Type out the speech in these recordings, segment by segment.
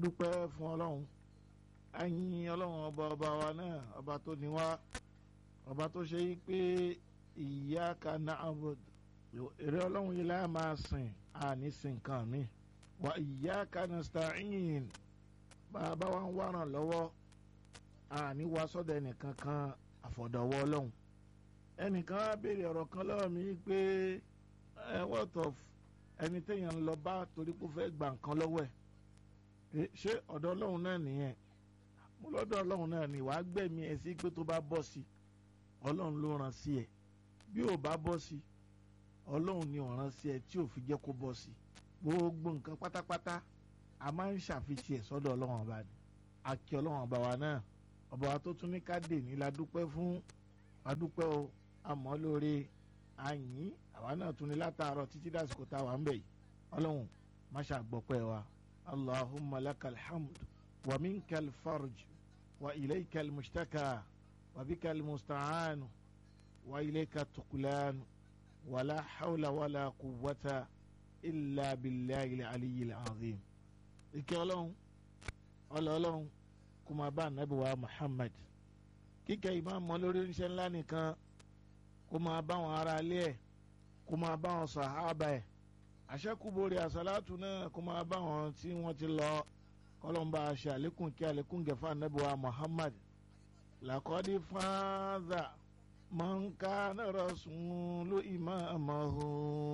adúpẹ́ fún ọlọ́run ayin ọlọ́run ọba ọba wa náà ọba tó ní wá ọba tó ṣe yí pé iyyaka na'bud èrè ọlọ́run yìí láà máa sìn àní sìn kan mi wa iyyaka nasta'in bàbá wa ń wá ràn lọ́wọ́ àní wá sọ́dọ̀ ẹnìkan kan àfọ̀dọ̀wọ́ ọlọ́run ẹnìkan á béèrè ọ̀rọ̀ kan lọ́wọ́ mi pé ẹ what of ẹni téèyàn ń lọ bá torí pé ó fẹ́ gba nǹkan lọ́wọ́ ẹ̀ ṣé ọ̀dọ̀ ọlọ́run náà nìyẹn mo lọ́dọ̀ ọlọ́run náà ni wàá gbẹ̀mí ẹ sí pé tó bá bọ́ sí ọlọ́run ló ràn sí ẹ bí ò bá bọ́ sí ọlọ́run ni ò ràn sí ẹ tí ò fi jẹ́ kó bọ́ sí gbogbo nǹkan pátápátá a máa ń ṣàfihàn ẹ̀ sọ́dọ̀ ọlọ́run ọba ni àkí ọlọ́run ọba wa náà ọba wa tó tún ní ká dè ní la dúpẹ́ fún adúpẹ́ o àmọ́ lóore àyìn àwa náà tún ní látàárọ̀ títí dàsìkò tá a wà ń bẹ̀ yìí ọlọ́run má ṣàgbọ́pẹ́ wa allahumma lakal hamd wa minkal farj wa ilaykal mushtaka wa bikal musta'an wa ilayka tukulan wa la hawla wa la quwwata illa billahi aliyyil azim ìkẹ́ ọlọ́run ọlọ́run kó máa bá ànábì wa muhammad kíkẹ́ ìmáàmù lórí oníṣẹ́ ńlá nìkan kó máa bá wọn ará ilé ẹ̀ kó máa bá wọn sàhábà ẹ̀ àṣẹ́kùbọ̀rẹ̀ àṣàlátù náà kó máa bá wọn tí wọ́n ti lọ kọ́lọ́mbà ṣe àlékún kí àlékún gẹ̀fà ànábì wa muhammad làkọ́dí fáńdà mọ̀nká náírà sùn ló ìmáàmù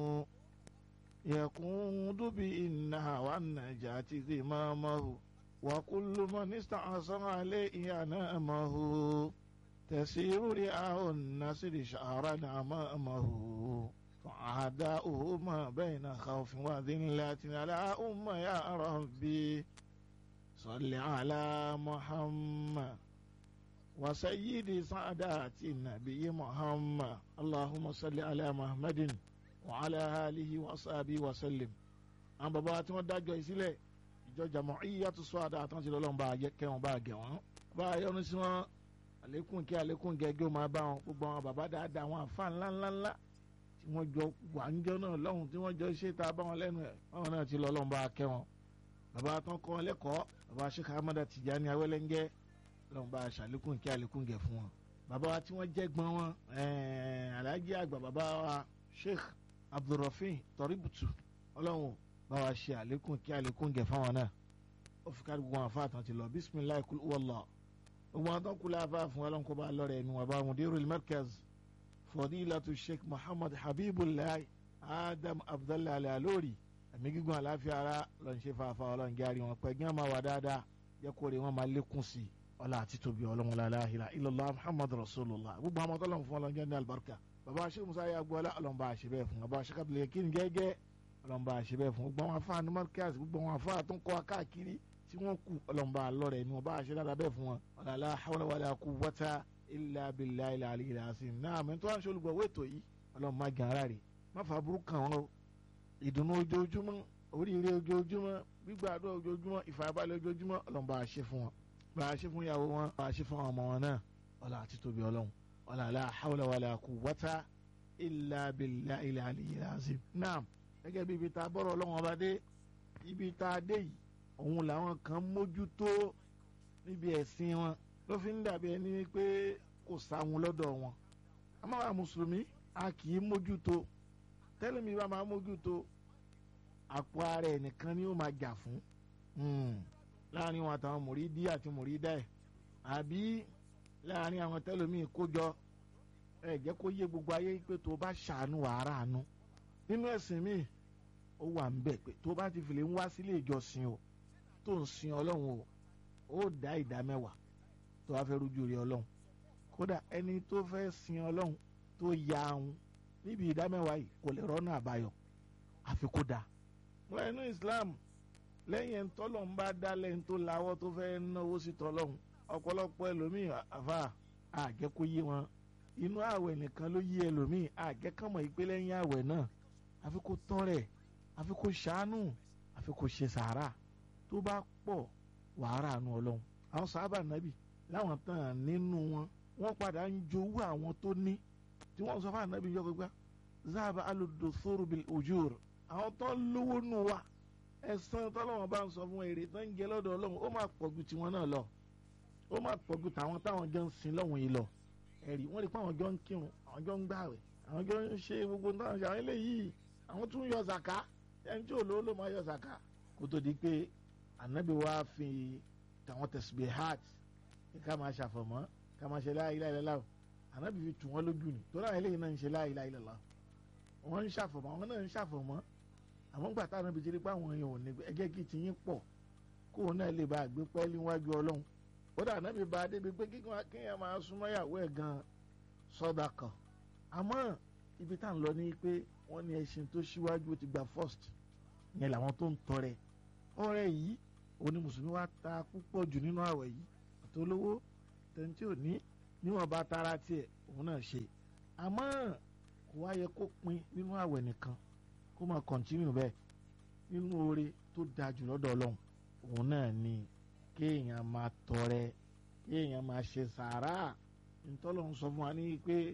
yẹ̀kún dúbí ìnà wà nàjà tí kì máa mọ̀ وكل من استعصم عليه نعمه تسير رعاه النسر شعرا أمامه فأعداؤه ما بين خوف وذلة على أم يا ربي صل على محمد وسيد سعدات النبي محمد اللهم صل على محمد وعلى آله وصحبه وسلم أنا بابا تمدى جيسي ìjọ Jama'iyatu Suada àtúntì lọ́lọ́run bá kẹ́ wọn bá gẹ̀ wọ́n bá yọnu sí wọn àlékún kí àlékún gẹ́gẹ́ máa bá wọn gbogbo àwọn bàbá dáadáa àwọn àfa ńláńláńlá tí wọ́n jọ wà ń jọ náà lọ́hùn tí wọ́n jọ ṣe tá a bá wọn lẹ́nu ẹ̀ báwọn náà ti lọ́lọ́run bá kẹ́ wọn. bàbá tán kọ́ wọn lẹ́kọ̀ọ́ bàbá Sheikh Ahmad Tijani Awẹ́lẹ́ngẹ́ lọ́hùn bá ṣàlékún kí àlékún gẹ̀ fún wọn. bàbá wa tí wọ́n jẹ́ gbọ́n wọn Alhaji àgbà bàbá wa Sheikh Abdulrafin Toributu ọlọ́run bá wa ṣe àlékún kí àlékún gẹ̀ fáwọn náà ó fi kárí gbogbo àwọn afá àtàntì lọ bisimilayi kul wàllá gbogbo àwọn tó kula afá fún ọlọ́run kó bá lọ́rẹ̀ ẹnu wa bá mudirul markaz fadilatu sheikh muhammad habibulayi adam abdullahi alayalori ẹ̀mí gígùn àláfíà ara lọ́n ṣe fàáfà ọlọ́run járe wọn pẹ́ gán máa wà dáadáa jẹ́ kó rè wọ́n máa lékún sí ọlá àti tóbi ọlọ́run la ilaha illallah muhammad rasulullah gbogbo àwọn tọ́lọ́run fún ọlọ́run jẹ́ ní alibarika baba sheikh musa yagbọ́lá ọlọ́run bá a ṣe bẹ́ẹ̀ fún baba sheikh abdulayi kí ni gẹ́gẹ́ ọlọ́mọba àṣebẹ̀ fún gbogbo àwọn afáàní markaz gbogbo àwọn afáà tó ń kọ́ akáàkiri tí wọ́n kú ọlọ́mọba àlọ́rẹ̀ ni wọ́n bá àṣẹ dáadáa bẹ́ẹ̀ fún wọn. ọ̀làlá hawla wala quwwata illa billahi al-aliyyil azim náà àmì tó wà ń ṣe olùgbọ̀wé ètò yìí ọlọ́mọba gàrà rè má fà burú kàn wọ́n o ìdùnnú ojoojúmọ́ oríire ojoojúmọ́ gbígbàdúrà ojoojúmọ́ ìfàyàbalẹ̀ ojoojúmọ́ ọlọ́mọba àṣẹ fún wọn bá àṣẹ fún ìyàwó wọn bá àṣẹ fún ọmọ wọn náà ọlá àti tóbi ọlọ́run ọ̀làlá hawla wala quwwata illa billahi al-aliyyil azim náà gẹ́gẹ́ bí ibi tá a bọ̀rọ̀ ọlọ́run ọba dé ibi tá a dé yìí òun làwọn kan mójútó níbi ẹ̀sìn wọn ló fi ń dàbí ẹni pé kò sáwọn lọ́dọ̀ wọn amáwa mùsùlùmí a kì í mójútó tẹ́lẹ̀ mi bá máa mójútó àpò ara ẹ̀ nìkan ni ó máa jà fún láàrin wọn àtàwọn mùrídí àti mùrídá ẹ̀ àbí láàrin àwọn tẹ́lẹ̀mí kójọ ẹ̀ jẹ́ kó yé gbogbo ayé pé tó bá ṣàánú wàhálà àánú nínú ẹ̀sìn mi ó wà ń bẹ̀ pé tó bá ti fìlè ń wá sílé ìjọsìn o tó ń sin ọlọ́run o ó dá ìdá mẹ́wàá tó wá fẹ́ rújú rí ọlọ́run kódà ẹni tó fẹ́ sin ọlọ́run tó ya ahun níbi ìdá mẹ́wàá yìí kò lè rọ́nà àbáyọ àfi kó dáa. wọ́n inú Islam lẹ́yìn ẹni tọ́lọ̀ ń bá dá lẹ́yìn tó lawọ́ tó fẹ́ náwó sí tọ́lọ́run ọ̀pọ̀lọpọ̀ ẹlòmíì àfa àjẹkó yé wọn inú àwẹ̀ nìkan ló yí ẹlòmíì àjẹkànmọ̀ ìpele yín àwẹ̀ náà àfi kó tán rẹ̀ àfi kó ṣàánú àfi kó ṣe sàárà tó bá pọ̀ wàhálà nu ọlọ́run àwọn sábà nàbì láwọn tán nínú wọn wọ́n padà ń jowú àwọn tó ní tí wọ́n sọ fún ànábì yọ gbégbá záàbà alùdòsóró bil ujur àwọn tó lówó nù wa ẹ̀san tọ́lọ́wọ́n bá ń sọ fún èrè tó ń jẹ lọ́dọ̀ ọlọ́run ó máa pọ̀ ju tiwọn náà lọ ó máa pọ̀ ju tàwọn táwọn jọ ń sin lọ́hùn yìí lọ ẹ̀rí wọ́n rí pé àwọn jọ ń kírun àwọn jọ ń gbààwẹ̀ àwọn jọ ń ṣe gbogbo táwọn ṣe àwọn eléyìí àwọn tún yọ zàká ẹni tí ò lówó ló máa yọ zàká kó tó di pé ànábì wa fi tàwọn tasbihat ká máa ṣàfọ̀mọ́ ká máa ṣe la ilaha illallah ànábì fi tù wọ́n lójú ni torí àwọn eléyìí náà ń ṣe la ilaha illallah wọ́n ń ṣàfọ̀mọ́ àwọn náà ń ṣàfọ̀mọ́ àmọ́ gbà táwọn ibi tí rí pé àwọn èèyàn ò ní ẹgẹ́ kí ti yín pọ̀ kóun náà lè ba àgbé pẹ́ẹ́lí wájú ọlọ́run ó dà náà bí ba débi pé kíkan kéèyàn máa súnmọ́ ìyàwó ẹ̀ gan sọ́dà kan àmọ́ ibi tá à ń lọ ní pé wọ́n ní ẹṣin tó ṣíwájú ó ti gba first yẹn làwọn tó ń tọrẹ ọrẹ yìí òní mùsùlùmí wa ta púpọ̀ jù nínú àwẹ̀ yìí àtolówó tẹ̀ntì òní níwọ̀n bá tara tiẹ̀ òun náà ṣe àmọ́ kò wá yẹ kó pin nínú àwẹ̀ nìkan kó máa kọ̀ntínú bẹ́ẹ̀ nínú oore tó da jù lọ́dọ̀ ọlọ́run òun náà ni kéèyàn máa tọrẹ kéèyàn máa ṣe sàárà ntọ́lọ́run sọ fún wa ní pé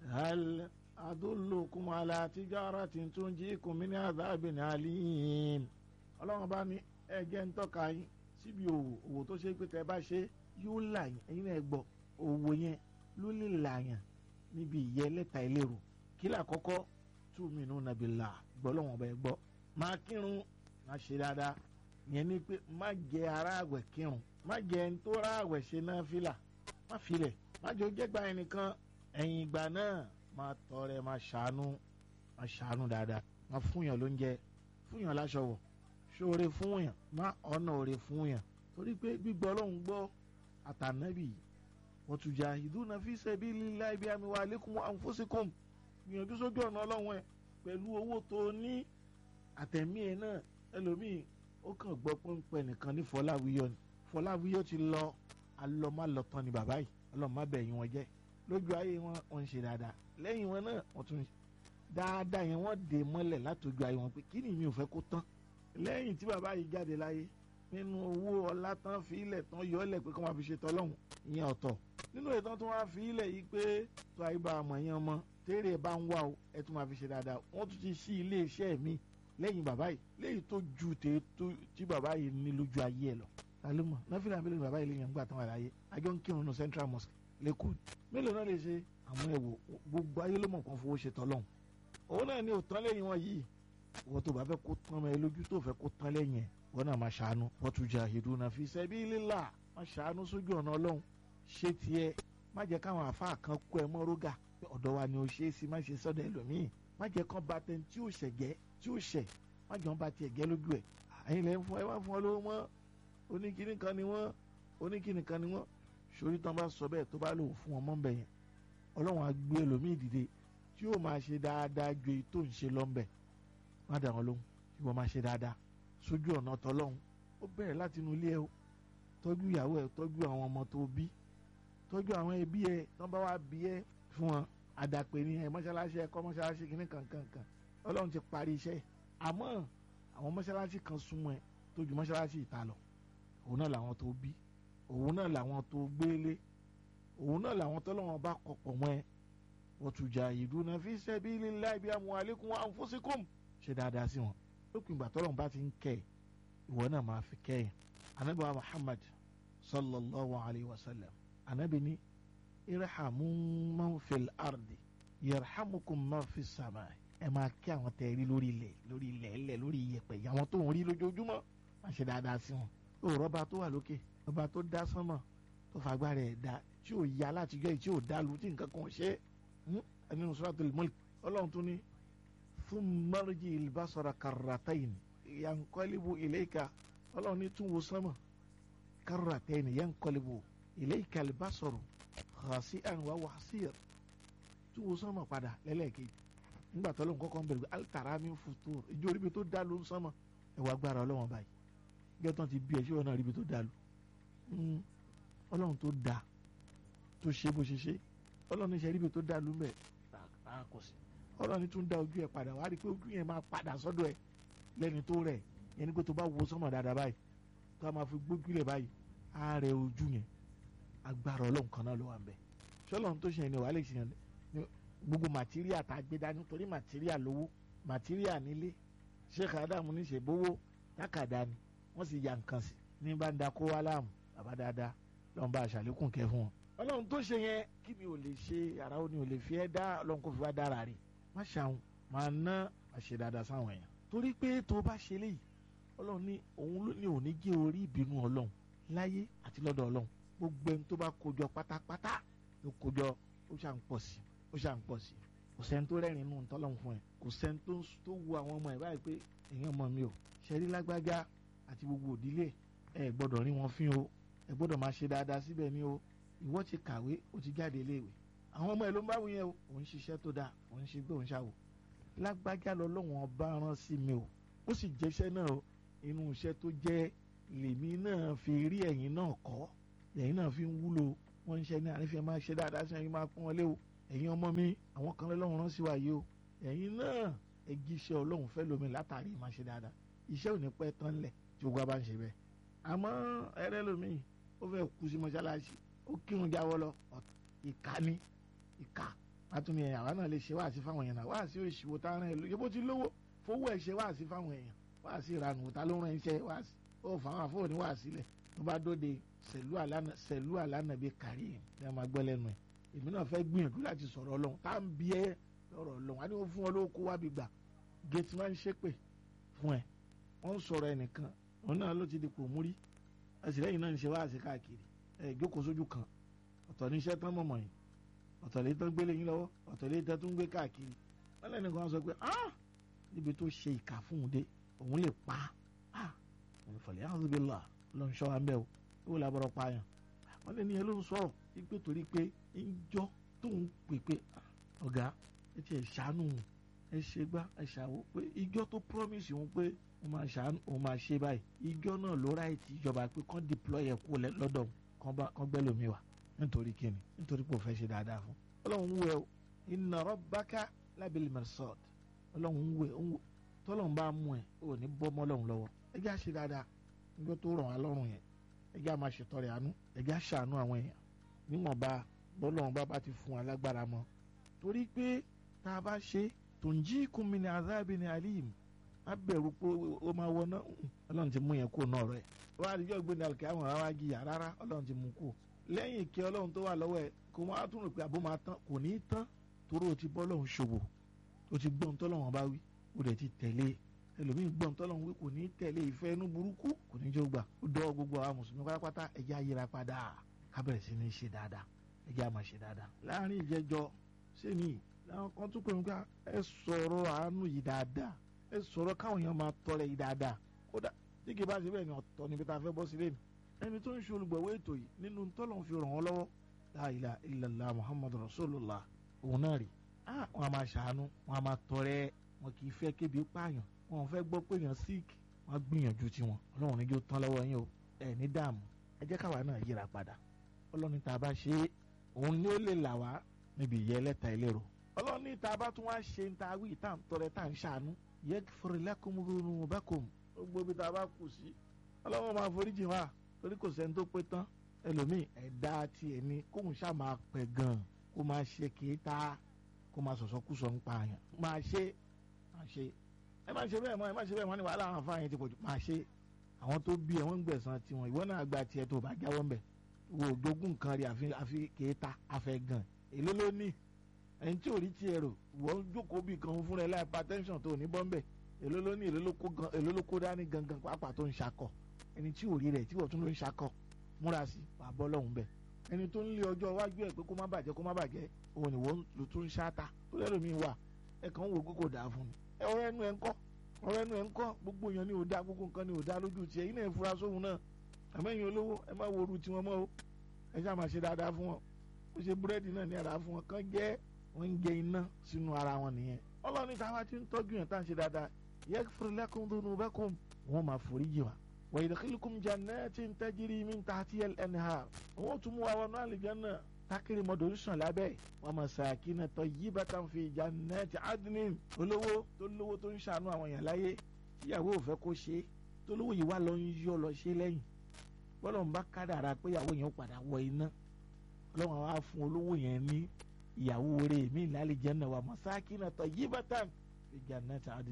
hal adullukum ala tijaratin tunjikum min adhabin alim ọlọ́run bá ní ẹ̀jẹ̀ ń tọ́ka yín síbi òwò òwò tó ṣe pé tẹ́ bá ṣe yóò là yín ẹ̀yin náà gbọ́ òwò yẹn ló lè là yàn níbi ìyẹ́ lẹ́ta ìlérò kí làkọ́kọ́ tu'minuna billah gbọ́ lọ́wọ́n ọba ẹ gbọ́ máa kírun máa ṣe dáadáa yẹn ni pé má jẹ ara àwẹ̀ kírun má jẹ ẹni tó ra àwẹ̀ ṣe náà fìlà má filẹ̀ má jẹ ojẹ́gbà ẹnìkan ẹ̀yìn ìgbà náà máa tọrẹ máa ṣàánú máa ṣàánú dáadáa máa fúnyàn lóúnjẹ fúnyàn láṣọ wọ̀ ṣóore fúnyàn má ọ̀nà òre fúnyàn torí pé gbígbọ́ ọlọ́run gbọ́ àtànábì watujahiduna fi sabilillahi bi amwalikum wa anfusikum gbìyànjú sójú ọ̀nà ọlọ́run ẹ̀ pẹ̀lú owó tó ní àtẹ̀mí ẹ̀ náà ẹlòmíì ó kàn gbọ́ pọ́npẹ́ nìkan ní fọláwíyọ ni fọláwíyọ ti lọ alọ́málọ́tàn ni bàbá yìí ọlọ́mọ bẹ̀yìn wọn jẹ́ lójú ayé wọn wọn ń ṣe dáadáa lẹ́yìn wọn náà wọ́n tún dáadáa yẹn wọ́n dè mọ́lẹ̀ látòjú ayé wọn pé kí ni mi ò fẹ́ kó tán lẹ́yìn tí bàbá yìí jáde láyé nínú owó ọlá tán fi ilẹ̀ tán yọ ọ́lẹ̀ pé kí wọ́n fi ṣe tọ́lọ́hún ìyẹn ọ̀tọ̀ nínú ìtàn tó wá fi ilẹ̀ yìí pé tó àyíbá àmọ̀ yẹn mọ́ tẹ́rẹ̀ bá ń wá o ẹ tún máa fi ṣe dáadáa wọ́n tún ti ṣí ilé iṣẹ́ mi lẹ́yìn bàbá yìí léyìí tó ju tè tó tí bàbá yìí ní lójú ayé ẹ̀ lọ. talima náfìlà mélòó ni bàbá yìí lè yàn gbà tán wà láyé àjọ ń kírun ní central mosque lẹ́kọ̀ọ́ mélòó náà lè ṣe àwọn ẹ̀wò gbogbo ayé ló mọ̀ kàn fowó ṣe tọ́lọ́hún. òun náà ni òtán lẹ́yìn wọn yìí wọ́n tó bá fẹ́ kó tán mọ́ ẹ lójú tó fẹ́ kó tán lẹ́yìn ẹ̀ wọ́n náà máa ṣàánú wọ́n tún jahiduna fi sabilillah máa ṣàánú sójú ọ̀nà ọlọ́run ṣé tiẹ̀ má jẹ́ káwọn àfáà kan kó ẹ mọ́ rógà ọ̀dọ̀ wa ni o ṣe é sí má ṣe sọ́dọ̀ ẹlòmíì má jẹ́ kán ba tẹ̀ tí ò ṣẹ̀gẹ́ tí ò ṣẹ̀ má jẹ́ wọn ba tiẹ̀ gẹ́ lójú ẹ̀ àyìn lẹ́yìn fún ẹ wá fún ọ lówó mọ́ oníkíní kan ni wọ́n oníkíní kan ni wọ́n sórí tán bá sọ bẹ́ẹ̀ tó bá lò fún wọn mọ́ ń bẹ̀ yẹn ọlọ́run á gbé ẹlòmíì dìde tí yóò máa ṣe dáadáa ju èyí tó ń ṣe lọ́nbẹ̀ má dà wọn lóhùn tí wọ́n máa ṣe dáadáa sójú ọ̀nà tọ́lọ́hún ó bẹ̀rẹ̀ láti inú ilé ẹ o tọ́jú ìyàwó ẹ tọ́jú àwọn ọmọ tó bí tọ́jú àwọn ẹbí ẹ tán bá wá bí ẹ fún wọn àdàpè ní ẹ mọ́ṣáláṣí ẹ̀kọ́ mọ́ṣáláṣí kìíní kankankan ọlọ́run ti parí iṣẹ́ àmọ́ àwọn mọ́ṣáláṣí kan súnmọ́ ẹ tó ju mọ́ṣáláṣí ìta lọ òun náà làwọn tó bí òun náà làwọn tó gbélé òun náà làwọn tọ́lọ́wọ́n bá kọ̀pọ̀ mọ́ ẹ wa tujahiduna fi sabilillahi bi amwalikum wa anfusikum ṣe dáadáa sí wọn lópin ìgbà tọ́lọ́run bá ti ń kẹ́ ẹ̀ ìwọ náà máa fi kẹ́ ẹ̀ anabi wa Muhammad sallallahu alayhi wa sallam anabi ní irhamu man fil ardi yarhamukum man fis sama ẹ máa kí àwọn tẹ rí lórí ilẹ̀ lórí ilẹ̀ ẹlẹ̀ lórí iyẹ̀pẹ̀ àwọn tó ń rí lójoojúmọ́ máa ṣe dáadáa sí wọn ó rọ́bà tó wà lókè ọba tó dá sánmọ̀ tó fagbára ẹ̀ dá tí ò ya látijọ́ yìí tí ò dá lu tí nǹkan kan ṣe é nínú suratul mulk ọlọ́run tún ní thumma rji al-basara karratayn yanqalibu ilayka ọlọ́run ní tún wo sánmọ̀ karratayn yanqalibu ilayka al-basaru khasi'an wa wasiir tún wo sánmọ̀ padà lẹ́lẹ́kejì nígbà tó lóun kọ́kọ́ ń bẹ̀rẹ̀ altara mi futur ìjọ oríbi tó dá ló ń sánmọ̀ ẹ̀wà agbára ọlọ́run báyìí gẹ́gẹ́ tán ti bí ẹ̀ ṣé wọn náà ríbi tó dá lu ọlọ́run tó dá tó ṣe bó ṣe ṣe ọlọ́run ṣe ríbi tó dá lu mẹ́ kò sí ọlọ́run tún dá ojú ẹ̀ padà wá rí i pé ojú yẹn máa padà sọ́dọ̀ ẹ̀ lẹ́ni tó rẹ̀ yẹn ni pé tó bá wo sánmọ̀ dáadáa báyìí tó a máa fi gbójú lẹ̀ báyìí á rẹ ojú yẹn agbára ọlọ́run kan náà ló wà ń bẹ̀ ṣọlọ́run tó ṣe yẹn ni wàá lè ṣe yẹn gbogbo màtíríà tá a gbé dání torí màtíríà lówó màtíríà nílé sheikh adamu ní ṣe bówó tákàdá ni wọ́n sì ya nǹkan sí ní bá ń da kó wá láàmú bàbá dáadáa lọ́n bá aṣàlékún kẹ́ fún wọn. ọlọ́run tó ṣe yẹn kí ni ò lè ṣe ara ó ní ò lè fi ẹ́ dá ọlọ́run kó fi wá dára rè má ṣàwọn máa ná àṣẹ dáadáa sáwọn èèyàn. torí pé tó bá ṣe léyìí ọlọ́run ní òun ló ní òní jẹ́ orí ìbínú ọlọ́run láyé àti lọ́dọ̀ ọlọ́run gbogbo ẹni tó bá kójọ pátápátá ló kójọ ó ṣà ń pọ̀ sí ó ṣà ń pọ̀ sí kò sẹ́ni tó rẹ́rìn inú tọ́lọ́run fún ẹ kò sẹ́ni tó wu àwọn ọmọ ẹ̀ báyìí pé èèyàn ọmọ mi ò ṣẹ́rí lágbájá àti gbogbo òdílé ẹ gbọ́dọ̀ rí wọn fín o ẹ gbọ́dọ̀ máa ṣe dáadáa síbẹ̀ ni o ìwọ ti kàwé o ti jáde iléèwé àwọn ọmọ ẹ ló ń bá wù yẹn o òun ṣiṣẹ́ tó dáa òun ṣe gbé òun ṣàwò lágbájá lọ́lọ́wọ́n ọba rán sí mi o ó sì jẹ́ṣẹ́ náà o inú iṣẹ́ tó jẹ́ lèmi náà fi rí ẹ̀yin náà kọ́ ẹ̀yin náà fi ń wúlò wọ́n ń ṣe ní àrífẹ́ máa ṣe dáadáa sí ẹ̀yin máa pọ́n wọn lé o ẹ̀yin ọmọ mi àwọn kan lọ́lọ́run rán sí wa yìí o ẹ̀yin náà ẹ jíṣẹ́ ọlọ́run fẹ́ lómi látàrí máa ṣe dáadáa iṣẹ́ ò ní pẹ́ tán lẹ̀ tí ogun bá ń ṣe bẹ́ẹ̀ àmọ́ ẹrẹ́ lomi ó fẹ́ kú sí mọ́ṣáláṣí ó kírun jáwọ́ lọ ìka ni ìka látúni ẹ̀yà àwa náà lè ṣe wáàsí fáwọn èèyàn náà wáàsí òṣìwò tá a rán ẹ lóye bó ti lówó fowó ẹ̀ ṣe wáàsí fáwọn èèyàn wáàsí ìranù ta ló rán iṣẹ́ wáàsí ó fáwọn àfọwọ́ ní wáàsí lẹ̀ tó bá dóde sẹ̀lú àlànà bíi kárí ẹ̀ ní a máa gbọ́ lẹ́nu ẹ̀ èmi náà fẹ́ gbìyànjú láti sọ̀rọ̀ ọlọ́run tá à ń bí ẹ lọ́rọ̀ ọlọ́run á ní wọ́n fún wọn lówó kó wá bí gbà gate man ṣépè fún ẹ wọ́n ń sọ̀rọ̀ ẹnìkan òun náà ló ti di kò múrí àtìlẹ́yìn náà ń ṣe wáàsí káàkiri ẹ jókòó sójú kan ọ̀tọ̀ ní iṣẹ́ tán mọ̀mọ́ yìí ọ̀tọ̀ lè tán gbélé yín lọ́wọ́ ọ̀tọ̀ lè tán tún gbé káàkiri wọ́n lẹ́nu kan sọ pé ah níbi tó ṣe ìkà fún un dé òun lè pa ah òun fọlẹ́ alhamdulillah ló ń ṣọ́ wa ń bẹ́ o ó làbọ̀rọ̀ pààyàn wọ́n lé ní ẹ ló ń sọ̀rọ̀ pé torí pé ń jọ́ tó ń pè pé ọ̀gá ẹ ti ẹ̀ ṣàánú ẹ ṣe gbá ẹ ṣàwó pé ìjọ tó promise òun pé òun máa ṣàánú òun máa ṣe báyìí ìjọ náà ló ráìtì ìjọba pé kán deploy ẹ kú lọ́dọ̀ kán gbẹ́ lómi wá nítorí kíni nítorí pé o fẹ́ ṣe dáadáa fún. ọlọ́run ń wẹ̀ o inna rabbaka labil mirsad ọlọ́run ń wẹ̀ tọ́lọ́run bá mú ẹ ò ní bọ́ mọ́ ọlọ́run lọ́wọ́ ẹ jẹ́ àṣẹ dáadáa níjọ́ tó rọ̀ wá lọ́rùn yẹn ẹ jẹ́ àmà ṣètọrẹ àánú ẹ jẹ́ àṣàánú àwọn èèyàn níwọ̀nba bọ́lọ́run bá bá ti fún wa lágbára mọ́ torí pé tá a bá ṣe tunjikum min azabin alim á bẹ̀rù pé ó máa wọná ọlọ́run ti mú yẹn kó náà rẹ̀ wọ́n á rí jọ́ gbé ní alùpùpù àwọn ará jìyà rárá ọlọ́run ti mú kó lẹ́yìn ìkẹ́ ọlọ́run tó wà lọ́wọ́ ẹ̀ kó wọ́n á tún rò pé àbó máa tán kò ní í tán torí o ti bọ́ lọ́hùn ṣòwò o ti gbọ́n tọ́lọ́wọ́n bá wí o dẹ̀ ti tẹ̀lé ẹlòmíín gbọ́n tọ́lọ́hún wí kò ní í tẹ̀lé ìfẹ́ inú burúkú kò ní í jó gbà ó dọ́ gbogbo àwọn mùsùlùmí pátápátá ẹ̀jẹ̀ ayéra padà ká bẹ̀rẹ̀ sí ní ṣe dáadáa ẹ̀jẹ̀ àmà ṣe dáadáa. láàrin ìjẹjọ sẹ́mi làwọn kan tún pè mí ká ẹ sọ̀rọ̀ àánú yìí dáadáa ẹ sọ̀rọ̀ káwọn èèyàn máa tọrẹ yìí dáadáa kódà tí kì bá ṣe bẹ́ẹ̀ ni ọ̀tọ̀ níbi tá a fẹ́ bọ́ sílé ni ẹni tó ń ṣe olùgbọ̀wé ètò yìí nínú tọ́lọ̀ fi ràn wọ́n lọ́wọ́ la ilaha illallah muhammadu rasulullah òun náà rí wọn a máa ṣàánú wọn a máa tọrẹ wọn kì í fẹ́ kébi pààyàn wọn ò fẹ́ gbọ́ pé èèyàn sick wọn gbìyànjú tiwọn ọlọ́run níjó tán lọ́wọ́ yín o ẹ ní dààmú ẹ jẹ́ káwa náà yíra padà ọlọ́run tá a bá ṣe é òun ni ó lè là wá níbi ìyẹ́ ẹlẹ́ta ìlérò ọlọ́run ní tá a bá tún wá ṣe ń ta wí tá à ń tọrẹ tá à ń ṣàánú yaghfir lakum dhunubakum gbogbo ibi tá a bá kù sí ọlọ́run máa foríjì wá torí kò sẹ́ni tó pé tán ẹlòmíì ẹ̀dá tiẹ̀ ni kóun ṣáà máa pẹ̀ gan-an kó máa ṣe kéta kó máa sọ̀sọ́ kú sọ ń pa àyàn máa ṣe máa ṣe ẹ má ṣe bẹ́ẹ̀ mọ́ ẹ má ṣe bẹ́ẹ̀ mọ́ ni wàhálà àwọn afáàyàn ti pọ̀ jù máa ṣe àwọn tó bí ẹ wọ́n ń gbẹ̀san tiwọn ìwọ náà gba tiẹ̀ tó bá jáwọ́ ń bẹ̀ wo òjogún nǹkan rí àfi àfi kéta afẹ́ gan èló ló ní ẹni tí ò rí tiẹ̀ rò wọ́n jókòó bí kan fúnra ẹ̀ láì hypertension tó ní bọ́m̀bẹ̀ èló ló ní èló ló kó dání gangan pàápàá tó ń ṣakọ̀ ẹni tí ò rí rẹ̀ tí wọ́n tún ló ń ṣakọ̀ múra sí wàá bọ́ lọ́hùn bẹ́ẹ̀ ẹni tó ń lé ọjọ́ iwájú ẹ̀ pé kó má bàjẹ́ kó má bàjẹ́ òun ni wọ́n ló tún ń ṣáta tó lẹ́rù mi wà ẹ kàn ń wò kókò dáa fún mi ẹ ọ̀rọ̀ ẹnu ẹ̀ ń kọ́ ọ̀rọ̀ ẹnu ẹ̀ ń kọ́ gbogbo èèyàn ni ò dáa gbogbo nǹkan ni ò dáa lójú tiẹ̀ iná ẹ̀ fura sóhun náà àmẹ́yìn olówó ẹ má wo oru tiwọn mọ́ o ẹ ṣáà máa ṣe dáadáa fún wọn ó ṣe búrẹ́dì náà ní ara fún wọn kán jẹ́ wọ́n ń jẹ iná sínú ara wọn nìyẹn ọlọ́run táwa ti ń tọ́jú yẹn tá à ń ṣe dáadáa yaghfir lakum dhunubakum wọ́n máa foríjì wa ويدخلكم جنات تجري من تحتها الأنهار wọ́n tún mú wa wọnú àlìjánnà tákìrì mọ́tò ń sàn lábẹ́ wa masakin tayyibatan fi jannati adnin olówó tó lówó tó ń ṣàánú àwọn èèyàn láyé tíyàwó ò fẹ́ kó ṣe tó lówó yìí wá lọ ń yọ lọ ṣe lẹ́yìn bọ́lá ń bá kádàrá pé ìyàwó yẹn padà wọ iná ọlọ́run á fún olówó yẹn ní ìyàwó rẹ̀ mí l'àlìjánnà wa masakin tayyibatan fi jannati adnin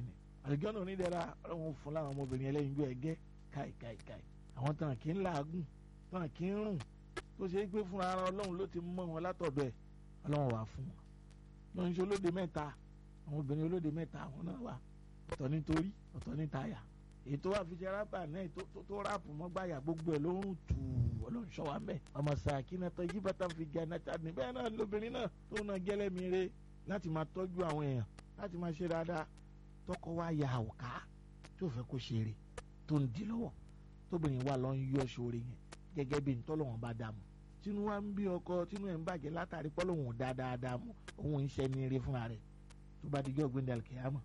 àlùjọ́nà onídẹ̀ra ọlọ́run fún láwọn ọmọbìnrin ẹlẹ́yinjú ẹgẹ́ káì káì káì àwọn tàn kí ń làágùn tàn kí ń rùn tó ṣe é pé fúnra ara ọlọ́run ló ti mọ wọn látọ̀dọ̀ ẹ̀ ọlọ́run wà fún wọn lọ́n ṣe olóde mẹ́ta àwọn obìnrin olóde mẹ́ta àwọn náà wà ọ̀tọ̀ nítorí ọ̀tọ̀ níta-yà èyí tó wà fi ṣe rábà náà tó ráàpù mọ́gbàyà gbogbo ẹ̀ ló ń tù ọlọ́run ṣọ́ wa mẹ́ ọmọ sàkínà tó yí bàtà fi gẹ̀ náà tàbí bẹ́ẹ̀ náà lóbìnrin náà tó náà gẹ́lẹ́mi re láti máa tọ́jú àwọn èèyàn láti máa ṣe dáadáa tọkọ wa ya àwòká tó fẹ́ kó ṣeré tó ń di lọ́wọ́ tóbìnrin wa lọ ń yọ ṣoore yẹn gẹ́gẹ́ bí ntọ́lọ́wọ́n bá dà mú tínú wa ń bí ọkọ tínú ẹ̀ ń bàjẹ́ látàrí pọ́lọ́wọ́n dá dáadáa mú òun ń ṣẹ́ ní eré fúnra rẹ̀ tó bá dijọ́ gbé ndàlù kìámà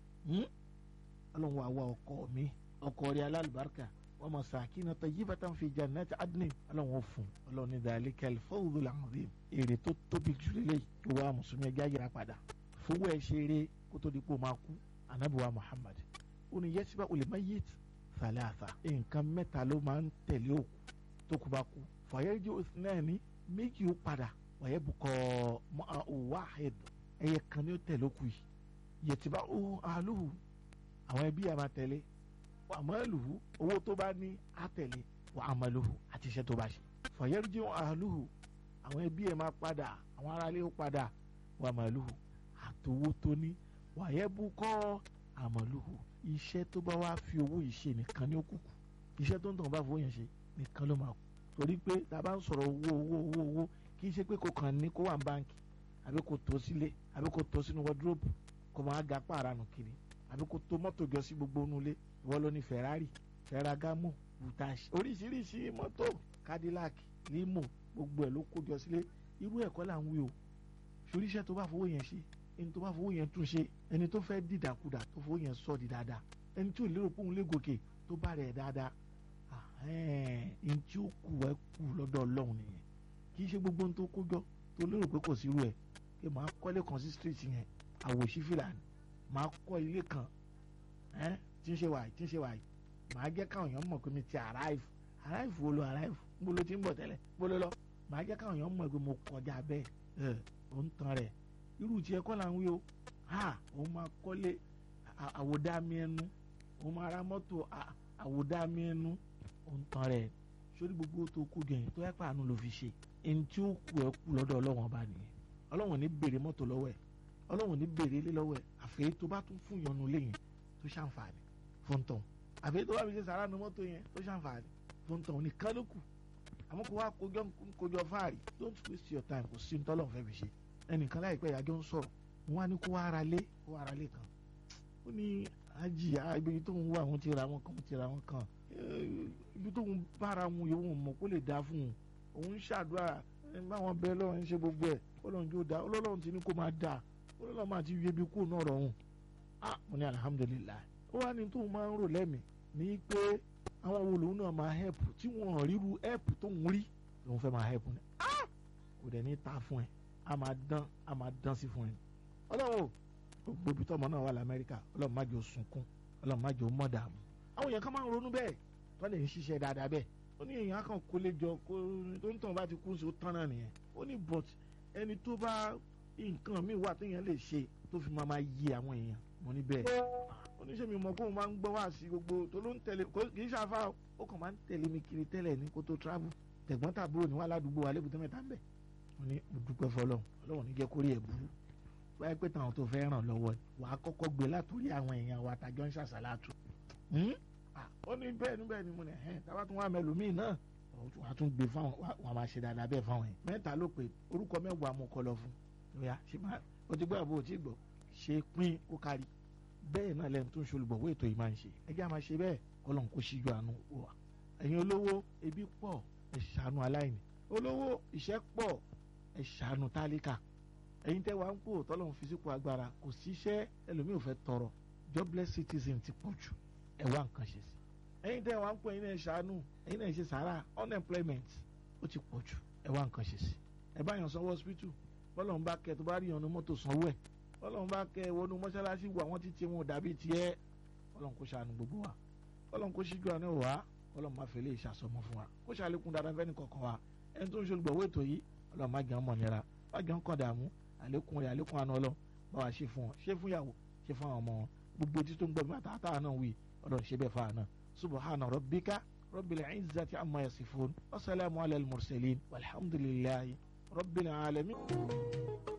ọlọ́run wa wá ọkọ mi ọkọ rẹ̀ alálùbáríkà wọ́n mọ̀ sàkínà tayyibatan fi jannati adnin ọlọ́run ó fún ọlọ́run ní dhalikal fawzul azim èrè tó tóbi jù lélẹ́yìí tó wá mùsùlùmí ẹja yẹra padà fowó ẹ ṣeré kó tó di pé o máa kú anabiwa muhammad ó ní yẹsiba olèmáyét sàlẹ́àsà nǹkan mẹ́ta ló máa ń tẹ̀lé òkú tó kú bá kú fàyẹ́jọ́ náà ní méjì ó padà wàyẹ́ bukọ́ wahid ẹ̀yẹ kan ní ó tẹ̀lé òkú yìí yẹtìbá ó àlùhù àwọn ẹbí àmà tẹ̀lé wà àmàlùhù owó tó bá ní á tẹ̀lé wà àmàlùhù àti iṣẹ́ tó bá ṣe fàyẹ́jọ́ àlùhù àwọn ẹbí ẹ̀ máa padà àwọn aráalé ó padà wà àmàlùhù àtòwó tó ní wàyẹ́ bukọ́ àmàlùhù iṣẹ́ tó bá wá fi owó yìí ṣe nìkan ní òkùnkùn iṣẹ́ tó ń tàn bá fowó yẹn ṣe nìkan ló máa kú torí pé tá a bá ń sọ̀rọ̀ owó owó owó owó kì í ṣe pé kò kàn ní kó wà ní báǹkì àbí kò tó sílé àbí kò tó sínú wọ́dúrópù kò máa ga pààrànù kiri àbí kò tó mọ́tò jọ sí gbogbo inú ilé ìwọ ló ní Ferrari Ferragamo Butashi oríṣiríṣi mọ́tò Cadillac limo gbogbo ẹ̀ ló kó jọ sílé irú ẹ̀kọ́ là ń wí o ṣoríṣẹ́ tó bá fowó yẹn ṣe ẹni tó bá fowó yẹn tún ṣe ẹni tó fẹ́ dìdàkudà tó fowó yẹn sọ di dáadáa ẹni tí ò lérò pé òun lè gòkè tó bá rẹ̀ dáadáa ẹni tí ó kù ẹ kù lọ́dọ̀ ọlọ́run nìyẹn kì í ṣe gbogbo ohun tó kó jọ tó lérò pé kò sí irú ẹ̀ pé màá kọ́lé kan sí street yẹn àwòṣí fìlàní màá kọ́ ilé kan tí ń ṣe wàyí tí ń ṣe wàyí màá jẹ́ káwọn èèyàn mọ̀ pé mi ti arrive arrive wo lo arrive mo lo ti ń bọ̀ tẹ́lẹ̀ mo lo lọ màá jẹ́ káwọn èèyàn mọ̀ pé mo kọjá bẹ́ẹ̀ ẹ̀ ò ń tan rẹ̀ irú tiẹ̀ kọ́ là ń wí o ha òun máa kọ́lé àwòdámi ẹnu òun máa ra mọ́tò àwòdámi ẹnu òun tán rẹ̀ sórí gbogbo tó kú jẹ tó yẹ pàánù ló fi ṣe ẹni tí ó kú ẹ kú lọ́dọ̀ ọlọ́wọ́n ọba nìyẹn ọlọ́wọ́n ní béèrè mọ́tò lọ́wọ́ ẹ̀ ọlọ́wọ́n ní béèrè ilé lọ́wọ́ ẹ̀ àfẹ́ tó bá tún fún ìyọnu lẹ́yìn tó ṣàǹfààní fún tán àfẹ́ tó bá fi ṣe sàrà nu mọ́tò yẹn tó ṣàǹfààní fún tán nìkan ló kù àmọ́ kó wá kójọ fáàrí don't waste your time kò sí ní tọ́lọ́ fẹ́ fi ṣe ẹnìkan láìpẹ́ ìyájọ́ ń sọ̀rọ̀ wọn á ní kó ara lé kó ara lé kan ó ní àjì ibi tó ń wá àwọn ti ra wọn kan ti ra wọn kan ibi tó ń bára wọn yòówù mọ̀ kó lè dá fún un òun ṣàdúrà báwọn bẹ́ẹ̀ lọ́wọ́ ń ṣe gbogbo ẹ̀ ọlọ́run jó dá ọlọ́run ti ní kó máa dà ọlọ́run máa ti yẹbi kó náà rọrùn ah mo ní alihamudulilayi ó wá ní tóun máa ń rò lẹ́mìí ní pé àwọn wo lòun náà máa hẹ́pù tí wọ́n ríru hẹ́pù tó ń rí lòun fẹ́ máa hẹ́pù ni ah kò dẹ̀ ní ta fún ẹ a máa dán a máa dán sí fún ẹ ọlọ́run o gbogbo ibi tọ́mọ náà wà lamẹ́ríkà ọlọ́run má jẹ́ ó sunkún ọlọ́run má jẹ́ ó mọ̀ dààmú àwọn èèyàn kan máa ń ronú bẹ́ẹ̀ tó lè ń ṣiṣẹ́ dáadáa bẹ́ẹ̀ ó ní èèyàn kan kó lè jọ kó tó ń tàn bá ti kú sí ó tán náà nìyẹn ó ní but ẹni tó bá nǹkan míì wà téèyàn lè ṣe tó fi máa máa yí àwọn èèyàn mo ní bẹ́ẹ̀ oníṣẹ́ mi mọ̀ kó o máa ń gbọ́ wá sí gbogbo tó ló ń tẹ̀lé kì í ṣàfà ó kàn máa ń tẹ̀lé mi kiri tẹ́lẹ̀ ní kó tó travel tẹ̀gbọ́n tàbúrò ní wà ládùúgbò wa lébùtẹ́ mẹ́ta ń bẹ̀ mo ní mo dúpẹ́ fọlọ́run ọlọ́run ní jẹ́ kórè ẹ̀ burú wáyé pé táwọn tó fẹ́ ràn lọ́wọ́ wà á kọ́kọ́ gbé látòrí àwọn èèyàn wa tàjọ́ ń ṣàṣàlátù ó ní bẹ́ẹ̀ ní bẹ́ẹ̀ ni mo ní ẹ̀ tábà tún wà mẹ́lòmíì náà wà á tún gbé fáwọn wà á máa ṣe dáadáa bẹ́ẹ̀ fáwọn yẹn mẹ́ta ló pé orúkọ mẹ́wàá mo kọ lọ fún lóya ṣe máa o ti gbọ́ àbò o ti gbọ́ ṣe pín ó kárí bẹ́ẹ̀ náà lẹ́nu tó ń ṣolùbọ̀wọ́ ètò yìí máa ń ṣe ẹjẹ́ àmà ṣe bẹ́ẹ̀ kọ́lọ́n kó ṣíjú àánú wà ẹ̀yin olówó ebi pọ̀ ẹ ṣàánú aláìní olówó ìṣẹ́ pọ̀ ẹ ṣàánú tálíkà ẹ̀yin tẹ́ wà ń pò tọ́lọ́run fi sípò agbára kò síṣẹ́ ẹlòmíì ò fẹ́ tọrọ jobless citizen ti pọ̀ jù ẹ wá nǹkan ṣe sí ẹ̀yin tẹ́ wà ń pò ẹ̀yin náà ṣàánú ẹ̀yin náà ṣe sàárà unemployment ó ti pọ̀ jù ẹ wá nǹkan ṣe sí ẹ bá yàn sanwó hospital bọ́lọ́run bá kẹ́ tó bá rí yàn ní mọ́tò sanwó ẹ̀ bọ́lọ́run bá kẹ́ wọnú mọ́ṣáláṣí wà wọ́n ti tiẹ̀ wọn dàbí tiẹ̀ bọ́lọ́run kó ṣàánú gbogbo wa bọ́lọ́run kó ṣíjú àná wá bọ́lọ́run má fẹ́ lè ṣàsọmọ fún wa kó ṣàlékún dáadáa fẹ́ni kọ̀ọ̀kan wa ẹni tó ń ṣe olùgbọ̀wọ́ ètò yìí ọlọ́run má jẹ́ ọmọ nira má jẹ́ ọkàn dààmú àlékún rẹ̀ àlékún àná ọlọ́run bá wa ṣe fún wọn ṣe fún ìyàwó ṣe fún àwọn ọmọ wọn gbogbo etí tó ń gbọ́ mi àtàtà náà wí ọlọ́run ṣe bẹ́ẹ̀ fáà náà subhana rabbika rabbil izzati amma yasifun wa salamu ala al mursalin walhamdulillahi rabbil alamin.